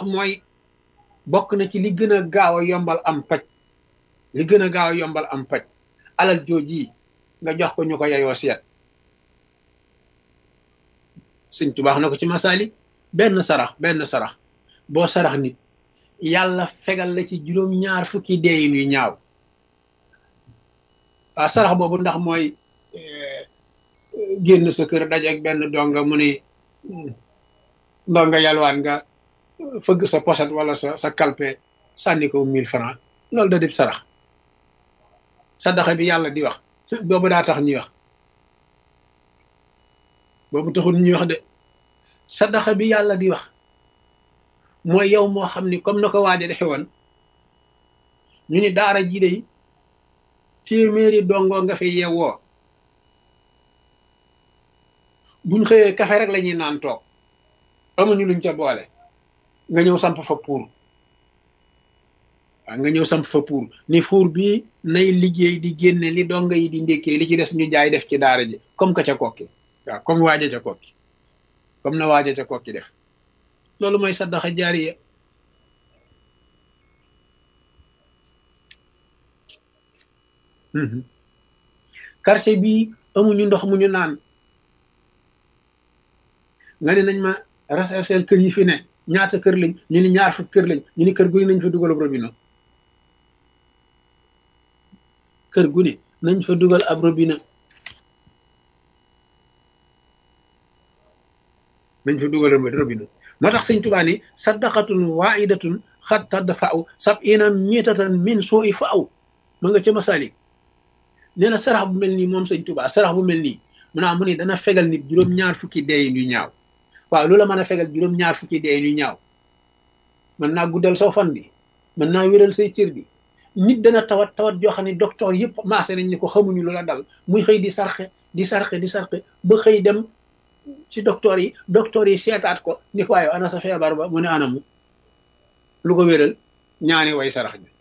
wax mooy bokk na ci li gën a gaaw a yombal am paj li gën a gaaw a yombal am paj alal jooji nga jox ko ñu ko yayoo seet sëñ tubaax na ko ci masaali benn sarax benn sarax boo sarax nit yàlla fegal la ci juróom ñaar fukki deeyin yu ñaaw waaw sarax boobu ndax mooy génn sa kër dajeeg benn donga mu ni ndonga yalwaan nga fëgg sa poset wala sa sa kalpe sànni ko mille francs loolu da dib sarax sadaxa bi yàlla di wax boobu daa tax ñuy wax boobu taxul ñuy wax de sadaxa bi yàlla di wax mooy yow moo xam ni comme na ko waaja defe woon ñu ni daara ji dey téeméeri dongoo nga fi yeewoo buñ xëyee kafe rek la ñuy naan toog amuñu luñ ca boole nga ñëw samp fa pour waaw nga ñëw samp fa pour ni fuur bii nay liggéey di génne li donga yi di ndékkee li ci des ñu jaay def ci daara ji comme que ca kokki waaw comme waaja ca kokki comme na waaja ca kokki def loolu mooy saddaxa jaariya quartier bii amuñu ndox mu ñu naan nga ne nañ ma rechercher kër yi fi ne ñaata kër lañ ñu ni ñaar fukk kër lañ ñu ni kër gu ne nañ fa dugal ab robinet kër gu ne nañ fa dugal ab robinet nañ fa dugal ab robinet moo tax sëñ Tuubaa ni saddaqatun waahidatun xat tadfa'u sab'ina mitatan min suu'i fa'u ma nga ca masalik nee na sarax bu mel nii moom sëñ Tuubaa sarax bu mel nii mu naa mu ni dana fegal nit juróom-ñaar fukki deeyin yu ñaaw waaw loola mën a fegal juróom-ñaar fukki deeyin yu ñaaw mën naa guddal saw fan bi mën naa wéral say cër bi nit dana tawat tawat joo xam ne docteur yëpp maase nañ ni ko xamuñu lu la dal muy xëy di sarxe di sarxe di sarxe ba xëy dem ci docteur yi docteur yi seetaat ko ni ko waaye ana sa feebar ba mu ne anamu lu ko wéral ñaani way sarax ña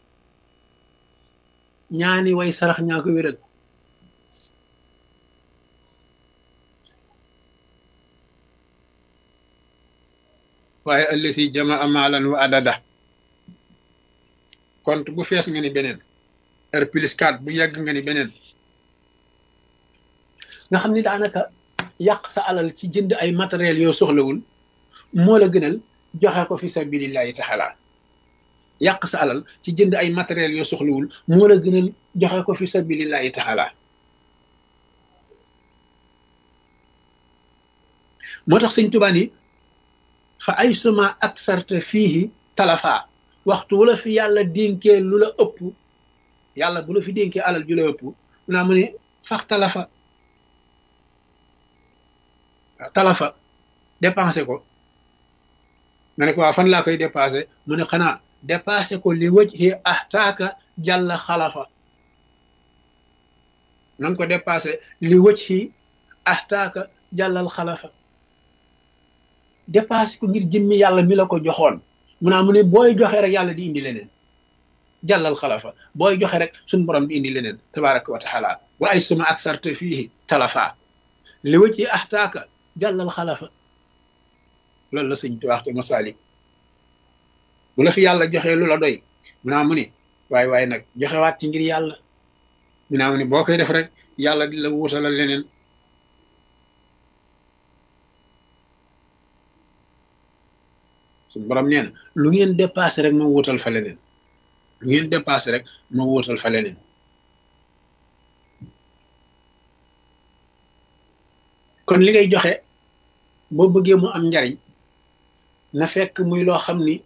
ñaani way sarax ñaa ko wéral waaye ëllësi jamaa maalan wa adada compte bu fees nga ni beneen r plus 4 bu yàgg nga ni beneen nga xam ni daanaka yàq sa alal ci jënd ay matériel yoo soxlawul moo la gënal joxe ko fi sabilillahi taala yàq sa alal ci jënd ay matériel yoo soxlawul moo la gënal joxe ko fi sabilillahi taala moo tax sëñ Tuubaa ni fa ay suma ak sarte fiihi talafa waxtu wu la fi yàlla dénkee lu la ëpp yàlla bu la fi dénkee alal ju la ëpp mu naa mu ne fax talafa talafa dépensé ko nga ne ko waa fan laa koy dépensé mu ne xanaa dépensé ko li wëj xi ahtaaka jàlla xalafa na nga ko dépensé li wëj xi ahtaaka jàllal xalafa dépassé ko ngir jëmmi yàlla mi la ko joxoon mu naa mu ne booy joxe rek yàlla di indi leneen jàllal xalafa booy joxe rek suñ borom di indi leneen tabaraka wa taala wa ay suma ak sarte fii talafa li wëcc ahtaaka jàllal xalafa loolu la sëñ tuwaax te masalik bu la fi yàlla joxee lu la doy mu naa mu ne waaye waaye nag joxewaat ci ngir yàlla mu naa mu ne boo koy def rek yàlla di la wuutalal leneen suñu borom nee na lu ngeen dépassé rek ma wuutal fa leneen lu ngeen dépassé rek ma wuutal fa leneen kon li ngay joxe boo bëggee mu am njariñ na fekk muy loo xam ni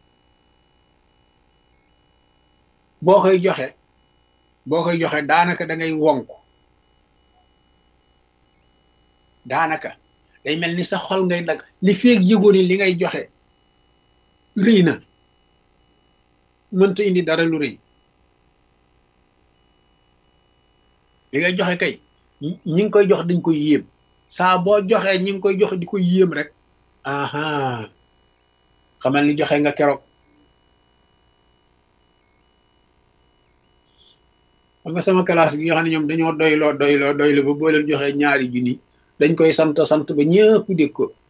boo koy joxe boo koy joxe daanaka da ngay wonk daanaka day mel ni sa xol ngay dag li feeg yëgoo ni li ngay joxe rëy na mënta indi dara lu rëy li ngay joxe kay ñi ngi koy jox dañ koy yéem saa boo joxee ñi ngi koy jox di ko yéem rek aha xamal ni joxe nga keroog xam nga sama classe gi nga xam ne ñoom dañoo doyloo doyloo doyloo ba boo leen joxee ñaari junni dañ koy sant sant ba ñëpp dégg ko